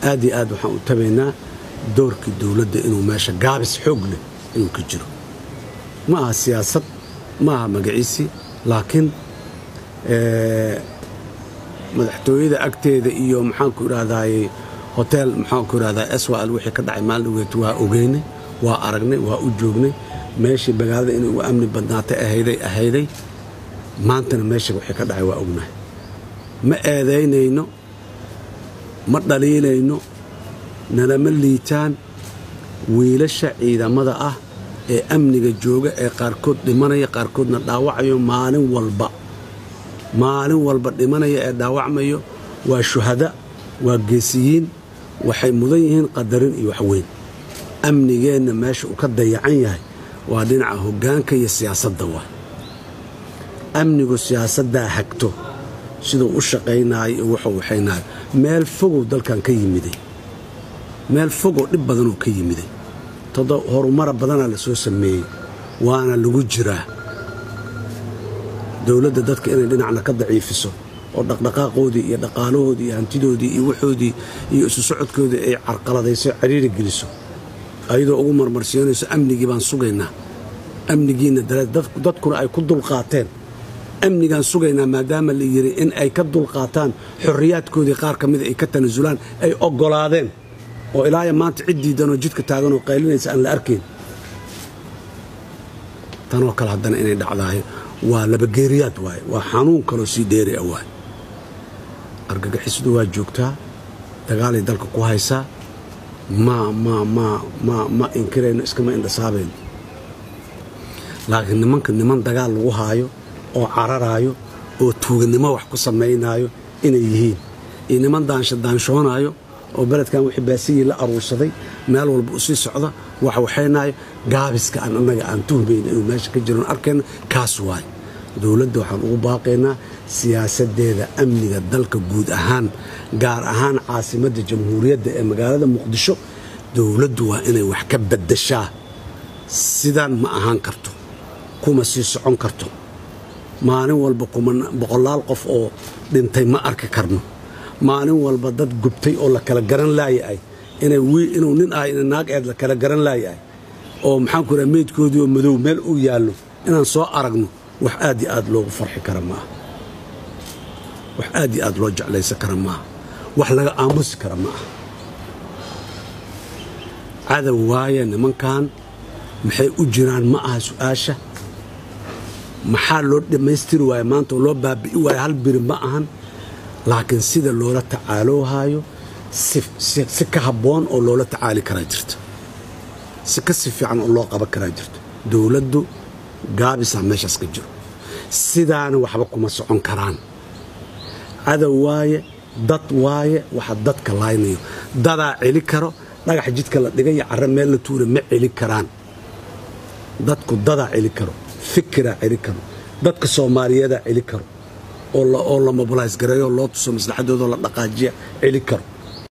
aad iyo aad waxaan u tabaynaa doorkii dowladda inuu meesha gaabis xoog leh inuu ka jiro ma aha siyaasad ma aha magaciisii laakiin madaxtooyada agteeda iyo maxaanku idhahdaaye hotel maxaanku idhahdaa swal wixii ka dhacay maalin dhaweet waa ogeynay waa aragnay waa u joognay meeshii magaalada inay ugu amni badnaatay ahayday ahayday maantana meesha wixii ka dhacay waa ognahay ma eedaynayno ma dhaliilayno nalama liitaan wiilasha ciidamada ah ee amniga jooga ee qaarkood dhimanaya qaarkoodna dhaawacayo maalin walba maalin walba dhimanaya ee dhaawacmayo waa shuhada waa geesiyiin waxay mudan yihiin qadarin iyo waxweyn amnigeenna meesha uu ka dayacan yahay waa dhinaca hoggaanka iyo siyaasadda waay amnigu siyaasaddaa hagto siduu u shaqaynaayo iyo wuxuu waxaynaayo meel fogow dalkan ka yimiday meel fogow dhib badanuu ka yimiday todo horumara badanaa la soo sameeyey waana lagu jiraa dowladda dadka inay dhinacna ka daciifiso oo dhaqdhaqaaqoodii iyo dhaqaalahoodii iyo hantidoodii iyo waxoodii iyo isu socodkoodii ay carqaladayso cariiri geliso ayadoo ugu marmarsiinayso amnigii baan sugaynaa amnigiinna dareed dadkuna ay ku dulqaateen amnigaan sugaynaa maadaama la yidhi in ay ka dulqaataan xorriyaadkoodii qaar ka mida ay ka tanasulaan ay oggolaadeen oo ilaaya maanta cid diidanoo jidka taaganoo qaylinaysa aan la arkayn tanoo kale haddana inay dhacdaayo waa labageeriyaad waaye waa xanuun kaloo sii dheeri a waaye argagixisadu waa joogtaa dagaalay dalka ku haysaa ma ma ma ma ma inkirayno iskama indhasaabayno laakiin nimanka niman dagaal lagu haayo oo cararaayo oo tuuganimo wax ku samaynaayo inay yihiin iyo niman daansha daanshoonaayo oo beledkan wixii baasiyii la aruursaday meel walba u sii socda wax waxaynaayo gaabiska aan annaga aan tuhmayna inuu meesha ka jiroon arkayna kaas waaye dowladda waxaan ugu baaqaynaa siyaasaddeeda amniga dalka guud ahaan gaar ahaan caasimadda jamhuuriyadda ee magaalada muqdisho dowladdu waa inay wax ka baddashaa sidaan ma ahaan karto kuma sii socon karto maalin walba boqolaal qof oo dhintay ma arki karno maalin walba dad gubtay oo la kala garan laayahay inuu nin ah ina naag eed la kala garan laayahay oo maxaanku raa meydkoodii oo madow meel uu yaallo inaan soo aragno wax aad iyo aad loogu farxi kara maaha wax aad iyo aad loo jeclaysan kara maaha wax laga aamusi kara ma aha cadow waaye nimankan maxay u jiraan ma aha su'aasha maxaa loo dhammaystiri waaye maanta oo loo baabi'i waaye hal biri ma ahan laakiin sida loola tacaaloohaayo si ka habboon oo loola tacaali karaa jirta si ka si fiican oo loo qaban karaa jirto dowladdu gaabisaa meeshaas ka jiro sidaana waxba kuma socon karaan cadow waaye dad waaye waxa dadka laaynayo dadaa celi karo dhagax jidka la dhigay iyo carre meel la tuura ma celi karaan dadku dadaa celi karo fikiraa celi karo dadka soomaaliyeedaa celi karo oo la mobilays gareeyo loo tuso maslaxadoodoo la dhaqaajiya celi karo